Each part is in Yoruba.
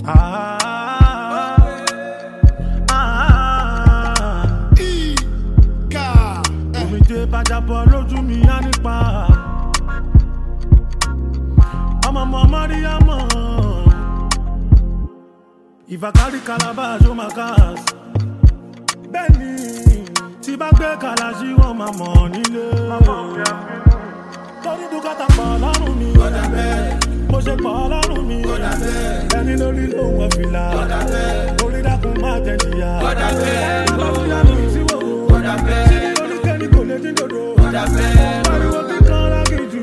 Ah, ah, Ika. omijé bàjàbọ̀ lójú mi á nípa. ọmọ ọmọ mọ́ríyámọ̀ ìfàkárí calabash ó máa káàs. bẹ́ẹ̀ni tí bá gbé kàlàṣí wọn máa mọ̀ nílé. torí dúkàtà pọ̀ lọ́rùn mi. mo ṣe pọ̀ lọ́rùn mi. ẹni lórí ló wọ fìlà. orí dákun má jẹ jìyà. bàbá fúyà mi síwò. síbi oníkẹ́ni kò lè dín dòdò. pariwo kíkan lágìjù.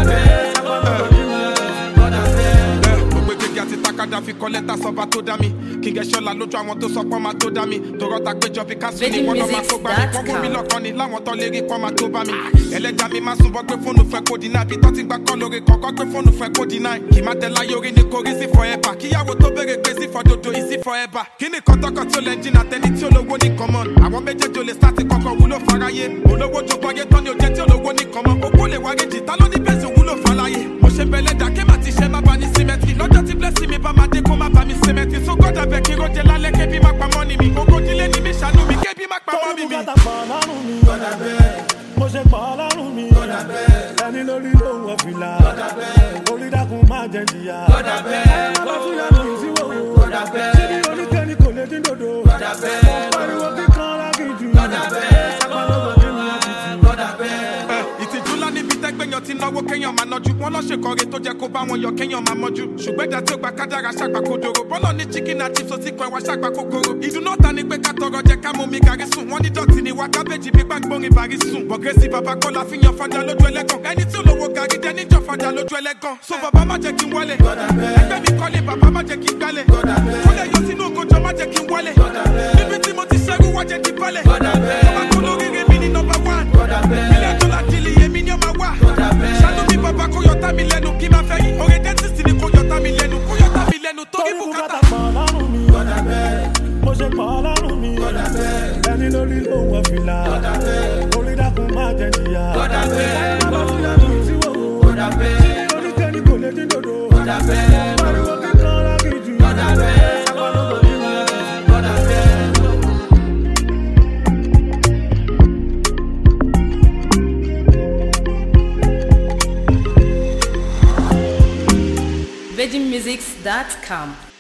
mo gbé gègé àti takada fi kọ́ lẹ́tà sọ́ba tó dá mi kí n gẹ̀ ṣọ́la lójú àwọn tó sọ pọ́n máa tó dá mi tọrọ ta péjọ bí ká sùn ní wọ́n lọ́ máa kó gbá mi wọ́n mú mi lọ́kàn ni láwọn tó lè rí pọ́n máa tó bá mi ẹlẹ́jà mi máa sunbọ́ gbé fóònù fẹ́ kó dínà bí tó ti gbà kọ́ lórí kọ̀ọ̀kan gbé fóònù fẹ́ kó dínà kì má tẹ láyé orí ni kò rí sí forever kíyàwó tó béèrè pé sí fọdodo ìsí forever kí ni kọ́tọ́kọ́ tí ó lẹ́ jìnnà tẹni tí olówó ní kọ́mọ́ àwọn méjèèjì ò lè sáà ti kọ́kọ́ wúlò fáráyé olówó jogbo ayé tán ni ò jẹ́ tí olówó ní kọ́mọ́ okó lè wárí jìtá ló ní bẹ́sẹ̀ wúlò fáláyé mo ṣe bẹ̀lẹ̀ dà kí màá ti ṣe má ba ní símẹ́tì lọ́jọ́ tí blessing mi bá máa dé kó má ba mi símẹ́tì so God abeg kí roje lálẹ́ kébí má pa mọ́ni mi ogójìlé ni mi ṣàánú mi kébí má pa torí mọ́ni mi. dúkàtà pọ̀ lọ́rùn mi. mo ṣe pọ̀ lọ́rùn mi. ẹni lórí ló wọ fìlà. orí dákun má jẹ jìyà. bàbá fúyà mi síwò. síbi oníkẹ́ni kò lè dín dòdò. pariwo kíkan lágìjù. apalọ́gbọ̀ nínú àtìtì. Ẹ, ìtìjú ńlá níbi tẹ́gbẹ̀yàn ti náwó kéèyàn máa nájú wọn lọ́sẹ̀ kọrin tó jẹ́ kó bá wọn yọ kéèyàn máa mọ́jú ṣùgbọ́n ìdá tí ó gba kádàrá ṣàgbà kodoro bọ́lọ̀ ní chicken àti sosi kan wá ṣàgbà kòkòrò ìdùnnú ọ̀tá ni pé ká tọrọ jẹ ká mú mi gàrí sùn wọ́n ní dọ̀tí ni wá kábẹ́jì bí gbàgbórin bàrí sùn bọ̀gẹ́sì bàbá kọ́lá fi yan fada lójú ẹlẹ́gàn ẹni tí olówó gàrí dẹ níjọ fada lójú ẹlẹ́gàn so bàbá má jẹ́ kí n wọlé ẹgbẹ́ mi kọ́lé bàbá má jẹ́ kí n gbálẹ̀ kọ́lẹ̀ yọ sínú ògójọ má jẹ́ kí n wọlé níbi tí mo ti ṣẹ́rú wá jẹ́ kí n balẹ̀ ọba kó lóríire mi ní nọmba one ilé ẹjọ́ láti lè yé mi ní ọmọ wa ṣáájú mi bàbá kó yọta mi lẹ́nu kí n máa fẹ́ yín oore dentist ni kó yọta mi lẹ́nu kó yọta mi lẹ́nu torí torí bùkátà. bùkátà pọ̀ lọ́rùn mi. mo ṣe pọ̀ lọ́rùn mi. ẹni lórí ló wọ fìlà. orí dákun má jẹ jìyà. bàbá fúyà mi síwò. síbi oníkẹ́ni kò lè dín dòdò. pariwo kíkan lágìjù. apalọ́gbọ̀ nínú àtìtì. virginmusics.com